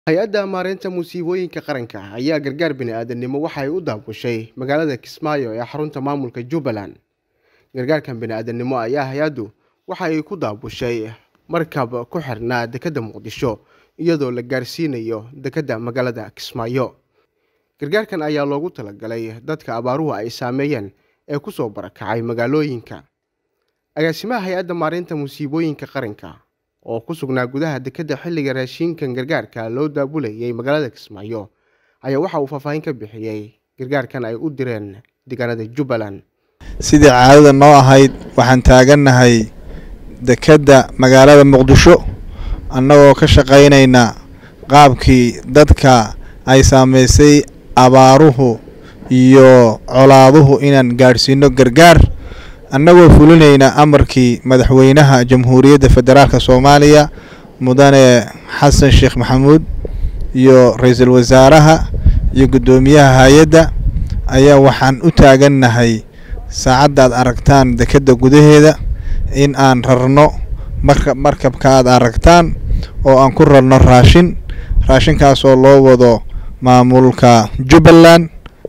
hay-adda maareynta musiibooyinka qaranka ayaa gargaar bini'aadanimo waxa ay u daabushay magaalada kismaayo ee xarunta maamulka jubbaland gargaarkan bini'aadanimo ayaa hay-addu waxa ay ku daabushay markab ku xirnaa dekedda muqdisho iyadoo la gaarsiinayo dekedda magaalada kismaayo gargaarkan ayaa loogu talagalay dadka abaaruhu ay saameeyeen ee kusoo barakacay magaalooyinka agaasimaha hay-adda maareynta musiibooyinka qaranka oo ku sugnaa gudaha dekedda xilliga raashinkan gargaarka loo daabulayay magaalada kismaayo ayaa waxa uu faahfaahin ka bixiyey gargaarkan ay u direen deegaanada jubbaland sidii caadada noo ahayd waxaan taagannahay dekedda magaalada muqdisho annagoo ka shaqaynayna qaabkii dadka ay saamaysay abaaruhu iyo colaaduhu inaan gaadhsiino gargaar annagoo fulinayna amarkii madaxweynaha jamhuuriyadda federaalk soomaaliya mudane xasan sheekh maxamuud iyo ra-iisul wasaaraha iyo guddoomiyaha hay-adda ayaa waxaan u taagannahay saacadda aad aragtaan dekedda gudaheeda in aan rarno marka markabka aad aragtaan oo aan ku rarno raashin raashinkaasoo loo wado maamulka jubbaland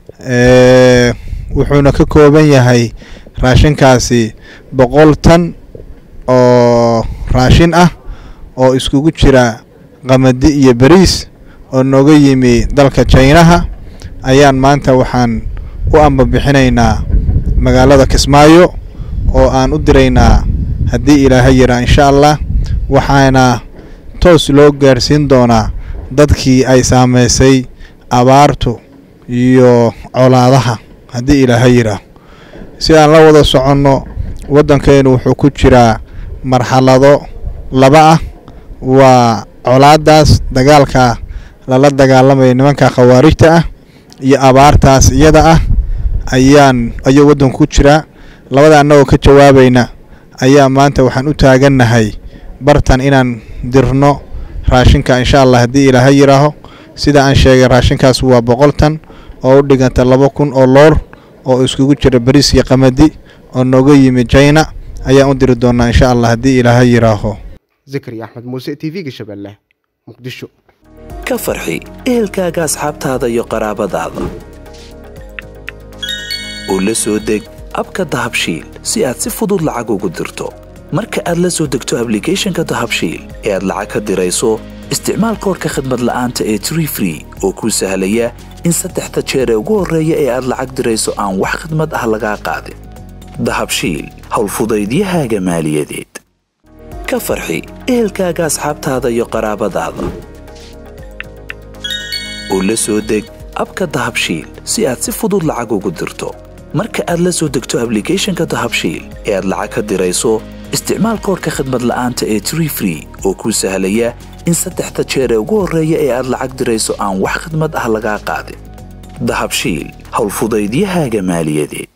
wuxuuna ka kooban yahay raashinkaasi boqol tan oo raashin ah oo iskugu jira qamadi iyo beriis oo nooga yimi dalka jaynaha ayaan maanta waxaan u ambabixinaynaa magaalada kismaayo oo aan u diraynaa haddii ilaahay yaraa insha allah waxaana toos loo gaarhsiin doonaa dadkii ay saamaysay abaartu iyo colaadaha haddii ilaahay yiraa si aan la wada soconno waddankeenu wuxuu ku jiraa marxalado laba ah waa colaadaas dagaalka lala dagaalamaya nimanka khawaarijta ah iyo abaartaas iyada ah ayaan ayuu waddanku ku jiraa labada annagoo ka jawaabayna ayaa maanta waxaan u taagannahay bartan inaan dirno raashinka insha allah haddii ilaahay yidhaaho sida aan sheegay raashinkaas waa boqol tan oo u dhiganta laba kun oo loor oo iskugu jira bariis iyo qamadi oo nooga yimi jayna ayaan u diri doonaa insha allah haddii ilaahay yidhaaho zakari axmed muuse t v-ga shabeelle muqdisho ka farxi ehelkaaga asxaabtaada iyo qaraabadaada oo la soo deg abka dahabshiil si aad si fudud lacag ugu dirto marka aad la soo degto ablicathonka dahabshiil ee aad lacag ka dirayso isticmaal koorka khadmad la'aanta ee tree free oo kuu sahlaya in saddexda jeer ee ugu horreeya ee aad lacag dirayso aan wax khidmad ah lagaa qaadin dahabshiil howlfudaydiyahaaga maaliyadeed ka farxi ehelkaaga asxaabtaada iyo qaraabadaada oo la soo deg abka dahabshiil si aad si fudud lacag ugu dirto marka aad la soo degto ablicathonka dahabshiil ee aad lacag ka dirayso isticmaal koorka khadmad la'aanta ee tree free oo kuu sahlaya in saddexda jeer ee ugu horreeya ee aad lacag dirayso aan wax khidmad ah lagaa qaadin dahabshiil howlfudaydiyahaaga maaliyadeed